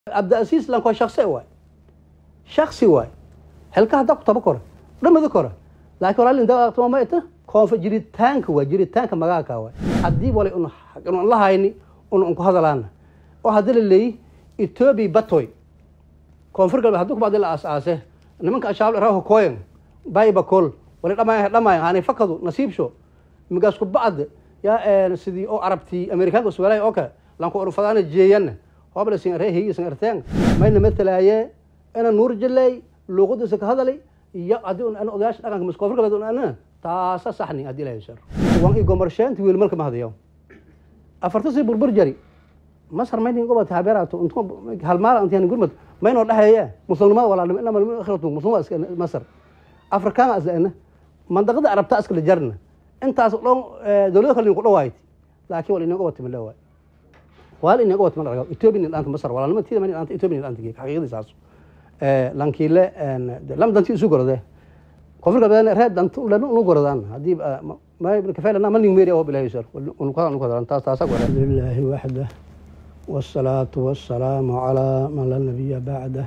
cabdiasiis lanko shaqsi waay shaksi waay xilka hadda ku taba kora dhamada kora laakiin walaalin dawaqtuma ma ita koonfa jiritaanka waa jiritaanka magaalka waay haddii wali un un la hayni un un ku hadalaana oo haddii la leeyi etoobiya batoy koonfur galbeed haddii kubacdi la aas-aase nimanka ashaab raho koyen baybakol wali dhamay dhamay hani fakadu nasiibsho migaas ku bacd yaa sidii oo arabtii amerikaanka suwaalay oo kale lanku urfadaana jeeyanna hobla sin reehi sin arteen mayna matalaaye ina nuur jalay luuqadiisa ka hadalay iyo haddii un ana odayaasha dhaqanka mis koonfur galbeed un ana taasa saxni haddii ilahay shar wan i gomarsheenti wiil malka mahadayo afartasi burbur jari masar maynin gobata habeerato halmaal intiyan gurmad maynoo dhexeeye muslimnimada walaalnimo inama akhiratu muslimada iska masar afrikaana isla mandaqada arabta iskala jarna intaas dhon dowlado kale ku dhawaayt laakiin wal inaga wata malawaay wal inaga wata malaga ethiopia dhaanta masar walaalnimo tiida maynin dhaanta ethiopia dhaanta geek xaqiiqadii saas ee lankiile lam danti isu gorode koonfur galbeed reed dantu lanu unu gorodaan haddii ma ibn kafeelana ma ning meeri oo bilahay sar unu kada unu kada taas taasa gore alhamdulillahi wahda والصلاة والسلام على من لا نبي بعده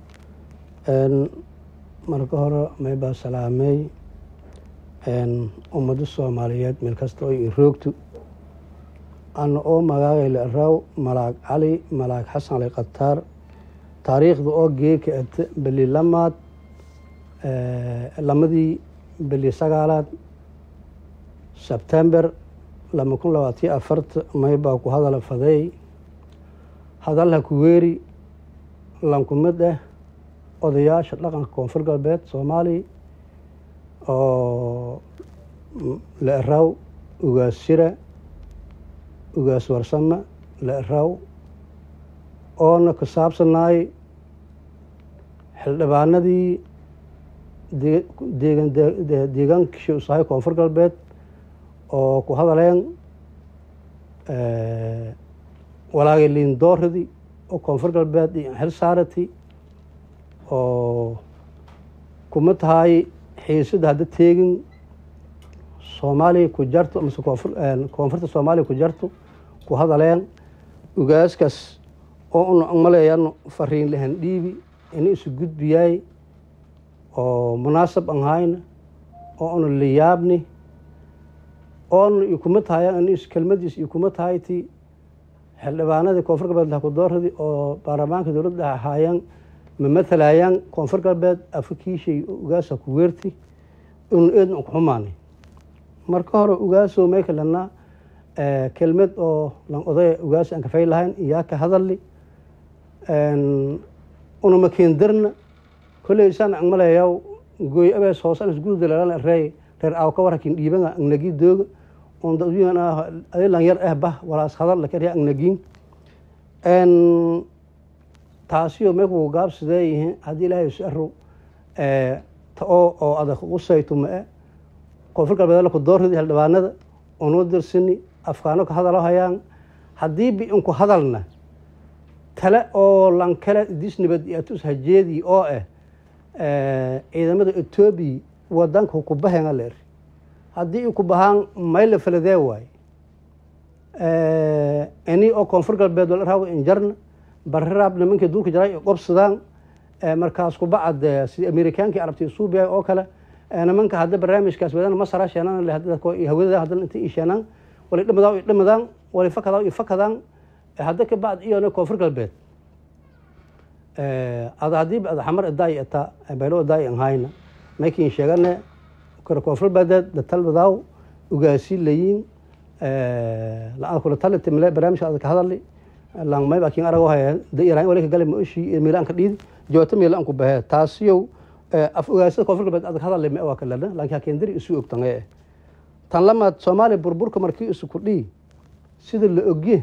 marka hore maybaa salaamay ummadda soomaaliyeed meel kasta oo i roogto ana oo magaagayla raw malaag cali malaag xasan ali khataar taariikhda oo geeka ate beli lamaad lamadii beli sagaalaad sebtember lama kun labaatiyo afarta maybaa ku hadala faday hadalha kuweeri lankumid ah odayaasha dhaqanka koonfur galbeed soomaaliya oo la eraw ugaas shira ugaas warsame la eraw oona ku saabsanaay xildhibaanadii deegan deegaankii usahay koonfur galbeed oo ku hadaleen walaagay liindooradii oo koonfur galbeed iyo xil saarati oo kuma tahay xiisada hadda teegin soomaaliya ku jarto mase koonfur koonfurta soomaaliya ku jarto ku hadaleen ugaaskaas oo una maleeyan fariin lahan dhiibi ina isu gudbiyaay oo munaasab an hayna oo una liyaabni oona ikuma tahay in kelmadiis ikuma tahay ti xildhibaanadii koonfur galbeed lakudooradi oo baarlamaanka dowladda ahaayeen ma matalayaan koonfur galbeed afrikiishay ugaasa ku weerti un eedna ku xumaanay marka hore ugaaso may kalena kelmad oo lan odaya ugaas aan kafay lahayn iyaa ka hadali una makiindirna kolley isaan an maleeyaw gooy abees hoosan isgudalalan reey reer aaw ka warakin dhiibanga angnagi dooga on dadwigan ah adilan yar ah bah walaas hadal lakariya angnagiin taasiyo meeku gaabsadee yihiin haddii ilaahay isaro ta oo oo adag usayto ma-e koonfur galbeed laku doorridi xildhibaanada unoo dirsini afkaano ka hadalo hayaan haddii bi inku hadalna tale oo lankale disnibad iyo atus hajeedii oo ah ciidamada etoobiya wadanka kubahenga leer haddii ku bahaan mayla faladee waay ini oo koonfur galbeed walaraw injarna bariraab nimankii duulka jaray qobsadaan markaas kubacad sida amerikaankii arabti suubiya oo kale nimanka hadda barnaamijkaas wadana masara sheenaan hawada hadda inta i sheenaan wali dhimadaan i dhimadaan wali fakadaan i fakadaan hadda ka bacd iyona koonfur galbeed ada haddii ada xamar idaay ita baylo idaay an hayna maykin sheegane koonfur galbeed datalbadaaw ugaasi layiin la kula taliti male barnaamijka ada ka hadali lang may bakin arago haya dairaan wali ka gali mooshi miilaan ka dhiidi jooto miilaan ku bahee taasiyow af ogaasada koonfur galbeed adag hadale ma waa kalena laakiin hakeendiri isu ogtange tan lamaad soomaaliya burburka markii isu kudhii sida la ogye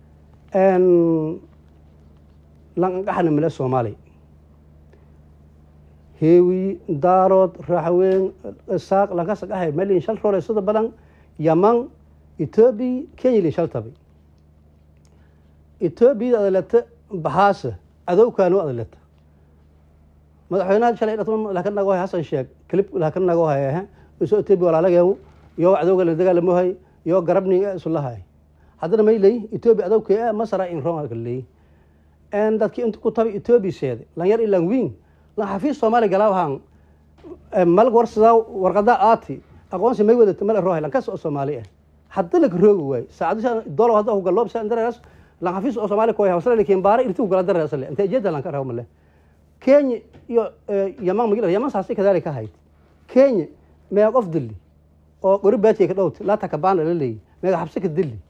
lanqaxna male soomaaliya heewi daarood raxweyn isaaq lankasaqahay malin shal roole sida badan yaman etoobiya kenya lin shal tabay etoobiyada adaleta baxaasa adowkaano adaleta madaxweynaha shalay laka nago hay hasan sheeg clip laka nago hay iso etoobiya walaalageenu yoo cadowga la dagaalamohay yoo garabning isulahay haddana may leey etoobiya adowkee masara in ron leey dadkii inta ku tabi etoobiya seede lanyar ilan wiin lan xafiis soomaaliya galaawahan malag warsadaa warqadaa aati aqoonsi may wadata mala rohay lankas oo soomaali ah hadda laka roogi waay saacadisha dolo hadda ku galoob sa dareeras lan xafiis oo soomaaliya ko hawsala lakin baara irti ku gala dareeras le intee jeeda lanka raw male kenya iyo yaman magila yaman saasi kadaalika hayd kenya meeq qof dilli oo qori baatiya ka dhowti laata kabaana la leeyi meega xabsi ka dilli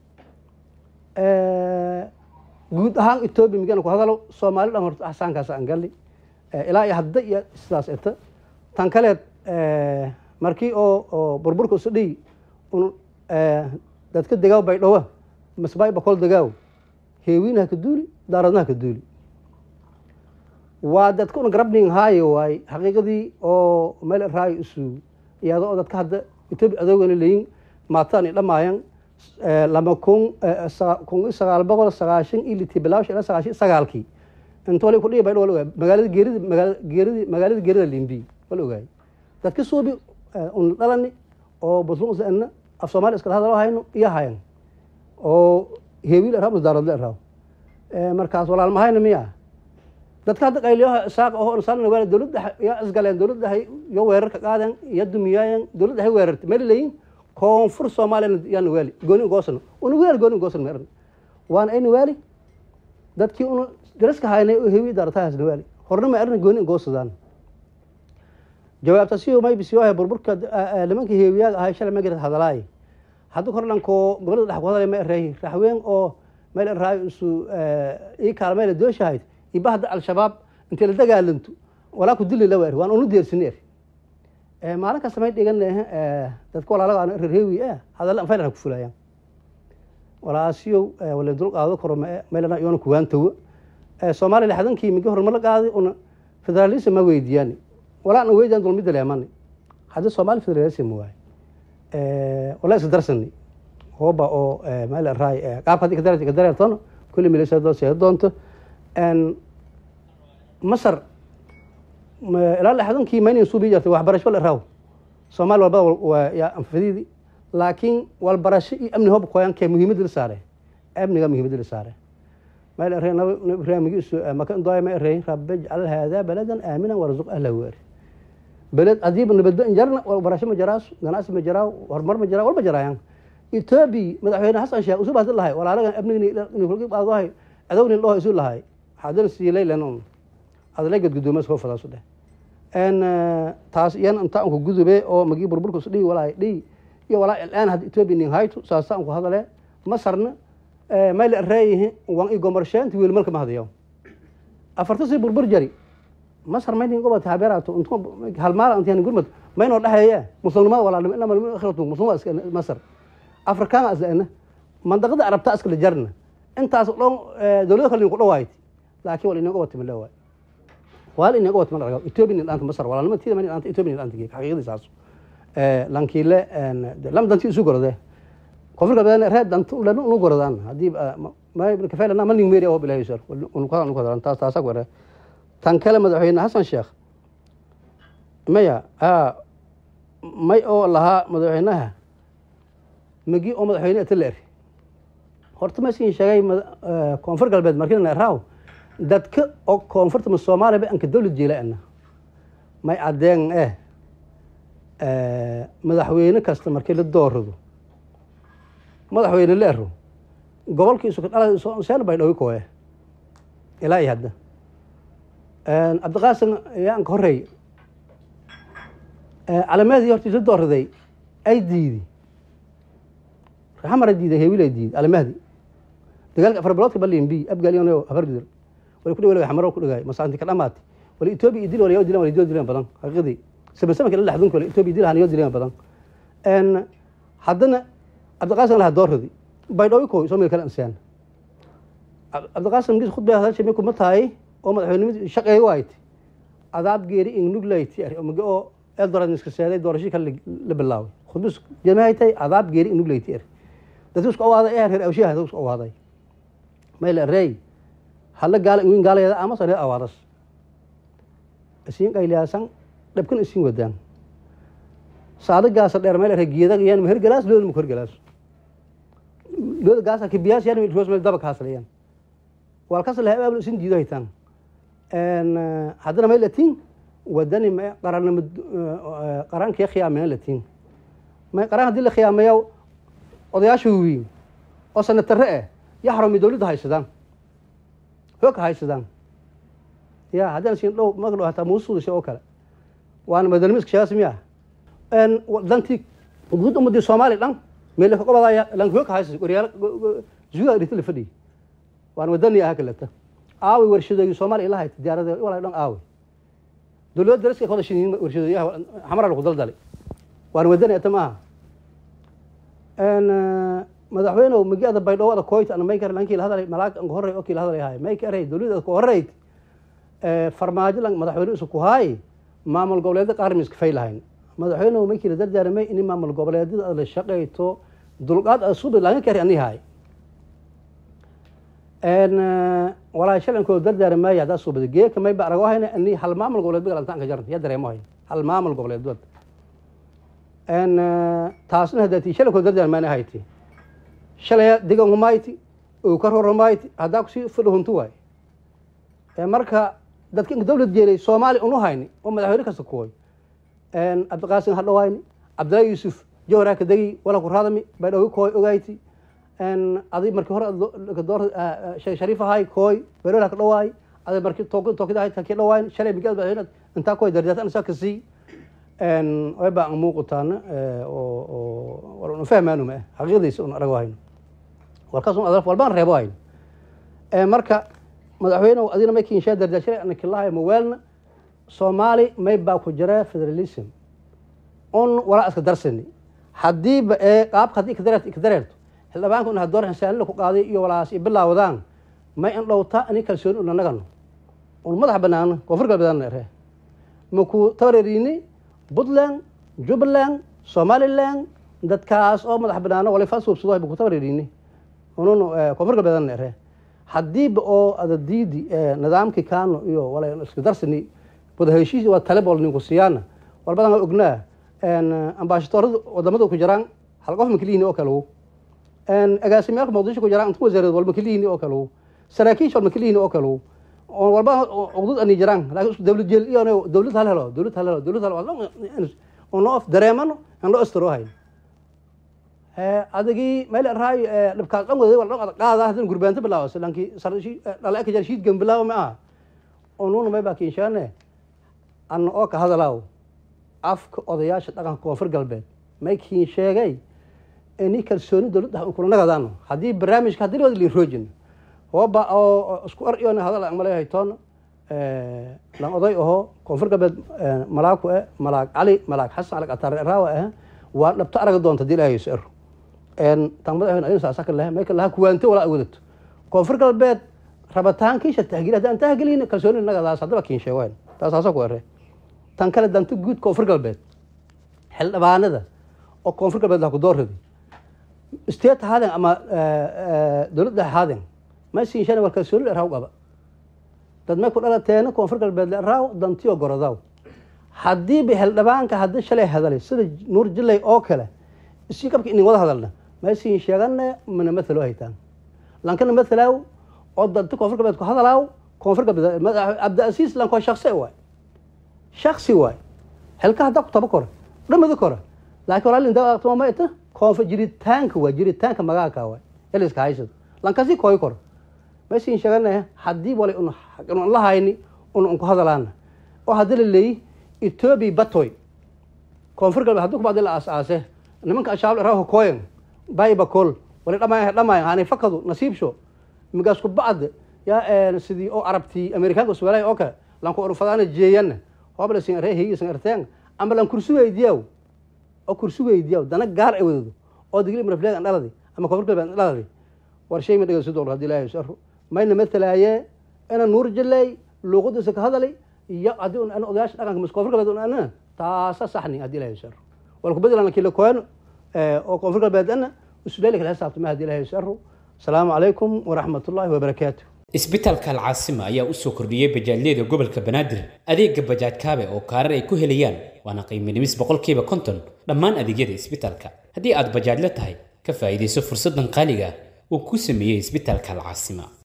guud ahaan etoobiya migana ku hadalo soomaali dhan horta axsaankaas aan galli ilaa iyo hadda iyo sidaas eta tan kaleed markii oo oo burburka isu dhiy un dadka degaaw bay dhowa masbaay bakol degaaw heewiinaha ka duuli daaradnaha ka duuli waa dadka una garabning haayo waay xaqiiqadii oo meel raayo isu iyada oo dadka hadda etoobiya adoogana leyin maataan i dhamaayan lama kun kun iyo sagaal boqol sagaashan iyo litii bilaawsha ilaa sagaashan sagaalkii inta wali kudhiya bay wala ogaay magaalada geerida magaalada geeridi magaalada geerida limbi wala ogaay dadka suubi un dhalani oo buslun usana af soomaali iskala hadalo hayno iyo hayan oo heewiil eraw masdaaradle eraw markaas walaalmahayna miya dadka hadda qayliyaha isaaq oo insaan waa dowladda ya isgaleen dowladda iyo weerarka qaadeen iyo dumiyaayen dowladda hay weerartay meel leeyin koonfur soomaaliya yaana waali gooni goosano una waali gooni goosan meeran waana ayna waali dadkii una daraska haynay oo heewi daaratahaasna waali horna ma arrin gooni goosadaan jawaabta si may bisiyoha burburka nimanka heewiyaaga ahay shalay magarad hadalaay hadda korlanko gobolada dhex ku hadalay ma ereey raxween oo meel eraayo isu ii kaalmayla dooshahayd iba hadda al-shabaab intay la dagaalanto walaa ku dili la weer waan unu deersini er maalin kasta may dhigan dadka walaalaga aan reer heewi ah hadalla faylan ku fulayaan walaasiyow wala dul qaado karo meelana iyoona kuwaantawo soomaaliya lixdankii migi horumar la qaaday una federalism ma weydiiyaan walaa ana weydiyaan dulmida leemani hadda soomaali federalism waay wala iska darsani hooba oo meel raay qaabka hadii kadar kadareertoona kulli milisado seeda doonto masar ilaa lixdankii maynan suubi jirtay waxbarasho la raaw soomaali walbada waa yaa anfadiidi laakiin walbarasho iyo amni hoob koyankee muhiimadda la saare amniga muhiimadda la saare meel erey nabi ibraahimigiisu maka indooya ma erey rabbi ijcal haadaa baladan aaminan warzuq ahlahu weeri beled hadiiba nabadba injarna walbarasho ma jaraaso ganacsi ma jaraaw horumar ma jaraa walba jaraayaan etoobiya madaxweyne xasan sheekh usuu baadi lahay walaalagan amnigahay adownin dhoo isu lahay xaadana siilaylen adla gadgudoomas hoo fadaasu dheh taas iyan inta anku gudube oo magii burburka is dhihi walaa dhihi iyo walaa ilaan hadda etoobiya nin hayto saasa anku hadale masarna mayl ereeyihi wan i gomarsheenti wiil malka ma hadayo afarta si burbur jari masar maynin gobata habeerato int halmaala intiyan gurmad maynoo dhexeeye muslimnimada walaalnimo inama akhiratu muslimada iska masar afrikaana isla mandaqada arabta iskala jarna intaas dhan dowlado kale nin ku dhawaayt laakiin wal inaga wata mala waay wal inaga wata mala etoobiya nin dhaanta masar walaalnimo tiida maynin dhaanta etoobiya nin dhaanta geek xaqiiqadiisaas lankiile lam danti isu gorode koonfurka badan reed danta ulan unu gorodaan haddii ma kafeelana ma ning meeri oo bilahay sar unukadan ukadan taas taasa gore tan kale madaxweyne xasan sheekh maya may oo lahaa madaxweynaha magi oo madaxweyne ata la eri horta masin sheegay koonfur galbeed markina raaw dadka oo koonfurta ma soomaaliya ba anka dowlad jeelaana may cadeen eh madaxweyne kasta markii la doorado madaxweyne la ero gobolkiisu ka dhala seen bay dhawi kooye ilaa iyo hadda cabdiqaasim ayaan ka horeey calameedii horta la dooraday ay diidi raxamara diiday heewila diiday calamahdi dagaalka afar biloodka balimbi abgaaliyon afar gidir wali ku dhaway xamaro ku dhagaay masaanti ka dhamaatay wali etoobiya idil wala yoo dilan wala dilan badan xaqiiqdii saban sabanka la dhaxdun kale etoobiya dilahan yoo dilan badan en haddana cabdiqaasim laha dooradi baydhawi koy soo meel kale insaan cabdiqaasim gis khudbay hadashay minku ma tahay oo madaxweynimadi shaqeey waayt adaab geeri ingnugleyt mage oo eldoran iska seeday doorashii kale la bilaaway khudbis jamaaytay adaab geeri ingnugleyt er dadku isku awaaday ee reer awshiyaha dadku isku awaaday meel rey hala gaala ingin gaalayeeda ama sare awaadas isiin qayliyaasan dhabkan isiin wadaan saada gaasa dheer meel geeda yaan meher galaas looda ma kor galaas looda gaasa kibiyaas yaan roos meel daba kaaslayaan walkas laha abaabul isin diido haytaan haddana may latiin wadani ma qarannimo qarankii khiyaamena latiin may qaran haddii la khiyaamayo odayaasha waaweyn oo sanatare ah ya xarumi dowladda haysadaan hoogka haysadaan ya haddaan siin dhow magdhow hataa muusuudasha oo kale waana madanimo iska sheegas miya dantii guud ummadii soomaaliya dhan meel ka qobadaya lan hoogka haysas waryaal zuuga dhita la fadhiy waana wadani aha kaleta aaway warshadooyi soomaaliya ila hayta diyaarada walaa dhan aaway dowladda daraska ka wada shiniin warshadooyaha xamara lagu daldalay waana wadani ata maaha madaxweynew magiada baydhabo ada koyt ana may kar lankii la hadalay malaag anka horey oo kii la hadalay haay may ka eray dowladda ku horeyd farmaajo lan madaxweyne isu ku haay maamul goboleedda qaar miska fay lahayn madaxweynew maykii la dardaaramay ini maamul goboleedyada aad la shaqayto dulqaad aad subi laga kari ani haay walaa shalankooda dardaaramaaya haddaa subada geeka may ba arago hayna ani hal maamul goboleed bagalantaan ka jaran ya dareemo hay hal maamul goboleed wad taasna haddaati shalankooda dardaarmaana hayti shalaya digan humayti oo ka ror humayti haddaa kusii fadho huntu waay marka dadka inka dawlad jeelay soomaaliya unu hayni oo madaxweyne kasta kuwoy cabdiqaasim ha dhawayni cabdillahi yuusuf jawhar ka degi wala ku raadami baydhawi kooy ogayti adi markii hore door sheekh shariif ahay kooy baydhawi ka dhawaay adi markii tookida ahayd kakii dhawayn shalay migaad madaxweyne intaa kooy darjaatan isaa kasii way baa muuqutaana oo war unu fahmaanu ma xaqiiqdiisa un arago hayno warkaas un adaf walbaan reebo hayno marka madaxweyne adina may kinshaa dardaashalay ana kilahay mawaalna soomaali may baa ku jira federalism un walaa iska darsani haddiiba ee qaabka haddii ikadareert ikadareerto xildhibaanka un hadoor xisaanin ku qaaday iyo walaas i bilaawadaan may in dhowta ani kalsooni un anagano un madax banaano koonfur galbeedana ere maku tabareeriini puntland jubbaland somaliland dadkaas oo madax banaano wala faasuubsado maku tabareeriini unun koonfur galbeedana ere haddiiba oo adadiidi nidaamkii kano iyo wala iska darsani wada heshiis waa talebol ninku siyaana walbadan waa ognaa ambaashadoorada wadamada ku jiraan hal qof makaliini oo kale agaasimyaalka muqdisho ku jiraan inta wasaareed walba makaliini oo kale saraakiisha walba makaliini oo kale walba uqdud ani jiraan laakiin dowlad jeel iyo dowlad hal helo dowlad hal helo dowlad hal ono of dareemano aan loo astiro hayn adagii meel raay dhibkaas dhan waday wal dhan qaada hadan gurbaanta bilaawas lankii dhala ka jar shiid gan bilaawa ma aha onuuna may baa kinshaane anna oo ka hadalaaw afka odayaasha dhaqanka koonfur galbeed may kiin sheegay ini kalsooni dowladda kula nagadaano haddii barnaamijka haddii wada liroojin hooba oo isku ar iyo hadal aan malay haytoon lan oday aho koonfur galbeed malaaku eh malaag cali malaag xasan alag ataare raawa ah waa dhabto araga doonta hadii ilaahay isu ero tan madaxweyne adin saasa ka lehe may ka laha kuwaanto walaa wadato koonfur galbeed rabitaankiisha tahgil haddaan tahgelin kalsooni nagadaas haddaba kiin sheegoyn taas haasa ku ere tan kale danto guud koonfur galbeed xildhibaanada oo koonfur galbeed laha ku doorradi state haaden ama dowladda haaden ma siinshan war kalsooni la eraaw qaba dad may ku dhalateena koonfur galbeed la eraaw dantiyo gorodaw haddiiba xildhibaanka haddii shalay hadalay sida nuur jilay oo kale isii qabka inin wada hadalna ma siin sheegane mana mathalo haytaan lankana mathalaaw oo danti koonfur galbeed ku hadalaaw koonfur galbeed cabdiasiis lanko shaksi waay shaksi waay xilka haddaa ku taba kora dhamada kora laakiin walaalin daa ma ita koonfur jiritaanka waay jiritaanka magaalka waay eliska haysad lankasi kooy kora ma siin sheegane haddii walay un la hayni un unku hadalaana oo haddii la leeyi etoobiya batoy koonfur galbeed haddii kubacdi la aas-aase nimanka ashaabl raho koyan baybakol wali dhamaay dhamaay haanay fakadu nasiibsho migaas ku bacd yaa sidii oo arabtii amerikaanka uswalay oo kale lanku urfadaana jeeyanna hoobla sin ree higisan erteen ama lan kursi weydiyaw oo kursi weydiyaw dana gaar ay wadado oo digli marafleeg an dhaladi ama koonfur galbeed an dhaladi war shay ma dhegeyso dool haddii ilaahay saro mayna matalaaye ina nuur jilay luuqadiisa ka hadalay iyo haddii un odayaasha dhaqanka mis koonfur galbeed un ana taasa saxni haddii ilaahay saro wal ku bedela kila koen oo koonfur galbeed ana isudheeli kala xisaabtama haddii ilaahay saro asalaamu calaykum waraxmat ullaahi wabarakaatu isbitaalka alcaasima ayaa u soo kordhiyey bajaajyada gobolka banaadir adeega bajaaj kaabe oo kaarar ay ku helayaan waana qiimo dhimis boqolkiiba konton dhammaan adeegyada isbitaalka haddii aad bajaajla tahay ka faa'iidayso fursaddan qaaliga ah uu ku sameeyey isbitaalka alcaasima